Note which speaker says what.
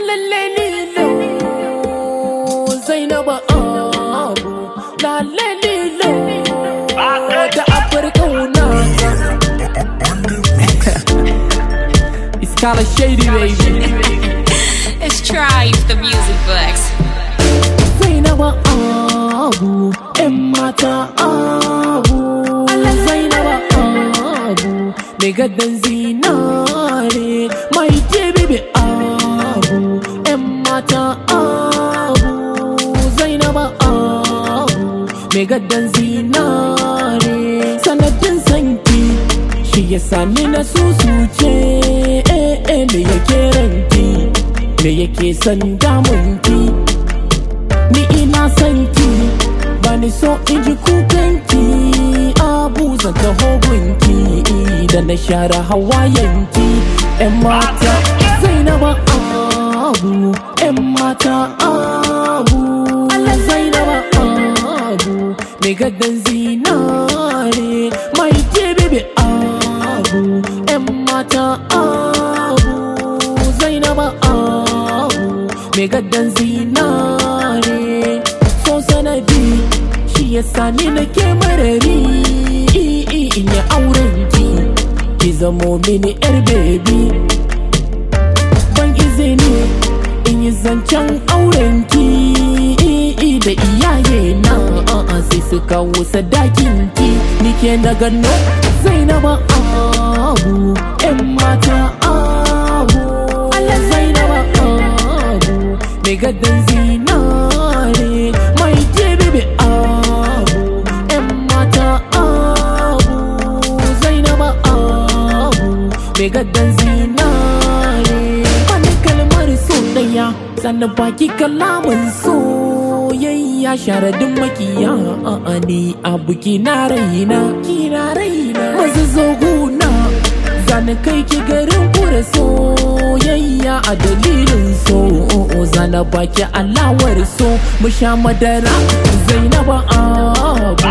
Speaker 1: lalle lilo Zainaba abu lalle lilo da Afirka wunata It's kinda shady baby
Speaker 2: It's Tribe, the music box.
Speaker 1: Zainaba abu ‘yan mata abu Zainaba abu mai gadon zinare mai bibi abu ‘yan mata abu Zainaba abu mai gadon zinare sanadin sanki shi ya sani na susuce eh eh me yake ranki me yake son damunki ni ina son ki bani so in ji kukanki abu zan taho gunki da na share hawayenki yan mata zainaba abu yan mata abu Allah zainaba abu mai gadon zinare mai bebe abu yan mata abu zainaba abu mai gadon zinare so sanadi shi ya sani na ke marari in ya auren ki ki zamo mini yar bebi ban izini in yi zancen auren ki da iyaye na sai su kawo sadakin ki ni ke na gano zainaba abu yan mata abu Allah zainaba abu mai gadon zinare mai bebe abu yan mata abu zainaba abu mai gadon zinare wani kalmar so daya sannan baki kalaman soyayya sharadin makiya a ni abu kina raina kina raina masu zoguna zana kai ki garin kura soyayya a dalilin so zana baki alawar so mu sha madara zainaba abu